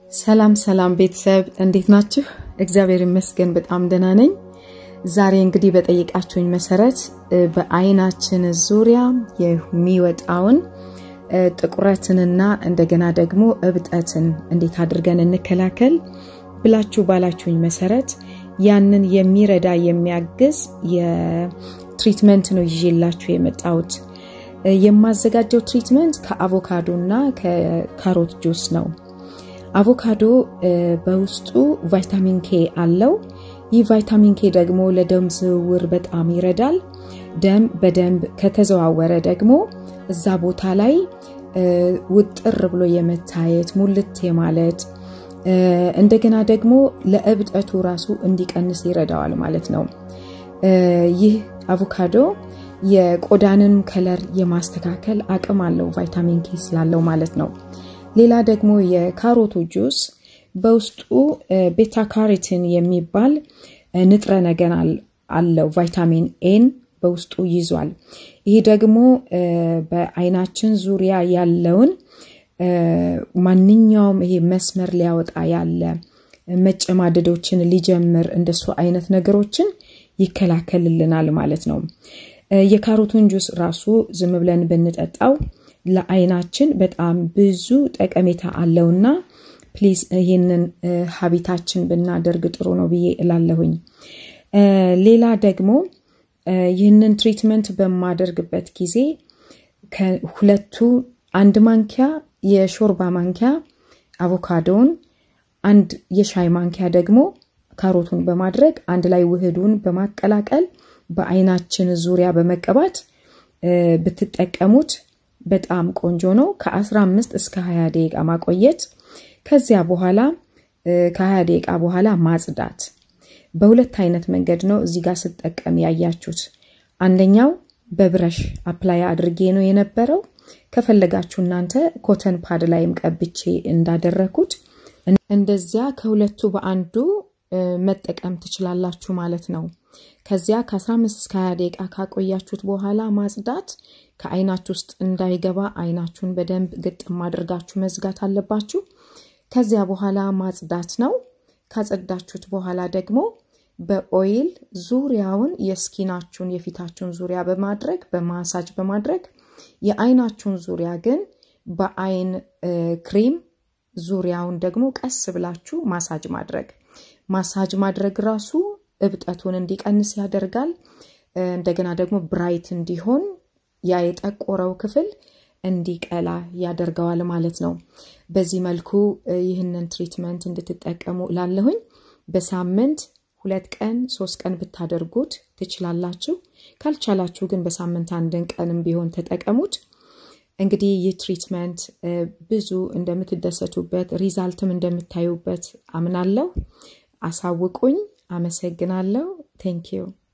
ሰላም ሰላም ቤተሰብ እንዴት ናችሁ? እግዚአብሔር ይመስገን በጣም ደህና ነኝ። ዛሬ እንግዲህ በጠየቃችሁኝ መሰረት በአይናችን ዙሪያ የሚወጣውን ጥቁረትንና እንደገና ደግሞ እብጠትን እንዴት አድርገን እንከላከል ብላችሁ ባላችሁኝ መሰረት ያንን የሚረዳ የሚያግዝ የትሪትመንት ነው ይዤላችሁ የመጣሁት። የማዘጋጀው ትሪትመንት ከአቮካዶ እና ከካሮት ጁስ ነው። አቮካዶ በውስጡ ቫይታሚን ኬ አለው። ይህ ቫይታሚን ኬ ደግሞ ለደም ዝውውር በጣም ይረዳል። ደም በደንብ ከተዘዋወረ ደግሞ እዛ ቦታ ላይ ውጥር ብሎ የመታየት ሙልት የማለት እንደገና ደግሞ ለእብጠቱ ራሱ እንዲቀንስ ይረዳዋል ማለት ነው። ይህ አቮካዶ የቆዳንን ከለር የማስተካከል አቅም አለው ቫይታሚን ኬ ስላለው ማለት ነው። ሌላ ደግሞ የካሮቱ ጁስ በውስጡ ቤታ ካሮቲን የሚባል ንጥረ ነገር አለው። ቫይታሚን ኤን በውስጡ ይዟል። ይህ ደግሞ በአይናችን ዙሪያ ያለውን ማንኛውም ይሄ መስመር ሊያወጣ ያለ መጨማደዶችን ሊጀምር እንደሱ አይነት ነገሮችን ይከላከልልናል ማለት ነው። የካሮቱን ጁስ ራሱ ዝም ብለን ብንጠጣው ለአይናችን በጣም ብዙ ጠቀሜታ አለውና ፕሊዝ ይህንን ሀቢታችን ብናደርግ ጥሩ ነው ብዬ እላለሁኝ። ሌላ ደግሞ ይህንን ትሪትመንት በማደርግበት ጊዜ ከሁለቱ አንድ ማንኪያ የሾርባ ማንኪያ አቮካዶውን፣ አንድ የሻይ ማንኪያ ደግሞ ካሮቱን በማድረግ አንድ ላይ ውህዱን በማቀላቀል በአይናችን ዙሪያ በመቀባት ብትጠቀሙት በጣም ቆንጆ ነው። ከ15 እስከ 20 ደቂቃ ማቆየት፣ ከዚያ በኋላ ከ20 ደቂቃ በኋላ ማጽዳት። በሁለት አይነት መንገድ ነው እዚህ ጋር ስጠቀም ያያችሁት። አንደኛው በብረሽ አፕላይ አድርጌ ነው የነበረው። ከፈለጋችሁ እናንተ ኮተን ፓድ ላይም ቀብቼ እንዳደረኩት እንደዚያ ከሁለቱ በአንዱ መጠቀም ትችላላችሁ ማለት ነው። ከዚያ ከ15 እስከ 20 ደቂቃ ካቆያችሁት በኋላ ማጽዳት ከአይናችሁ ውስጥ እንዳይገባ አይናችሁን በደንብ ግጥም አድርጋችሁ መዝጋት አለባችሁ። ከዚያ በኋላ ማጽዳት ነው። ካጸዳችሁት በኋላ ደግሞ በኦይል ዙሪያውን የስኪናችሁን የፊታችሁን ዙሪያ በማድረግ በማሳጅ በማድረግ የአይናችሁን ዙሪያ ግን በአይን ክሬም ዙሪያውን ደግሞ ቀስ ብላችሁ ማሳጅ ማድረግ ማሳጅ ማድረግ ራሱ እብጠቱን እንዲቀንስ ያደርጋል። እንደገና ደግሞ ብራይት እንዲሆን ያ የጠቆረው ክፍል እንዲቀላ ያደርገዋል ማለት ነው። በዚህ መልኩ ይህንን ትሪትመንት እንድትጠቀሙ ላለሁኝ በሳምንት ሁለት ቀን ሶስት ቀን ብታደርጉት ትችላላችሁ። ካልቻላችሁ ግን በሳምንት አንድን ቀንም ቢሆን ተጠቀሙት። እንግዲህ ይህ ትሪትመንት ብዙ እንደምትደሰቱበት ሪዛልትም እንደምታዩበት አምናለሁ። አሳውቁኝ። አመሰግናለሁ። ቴንኪዩ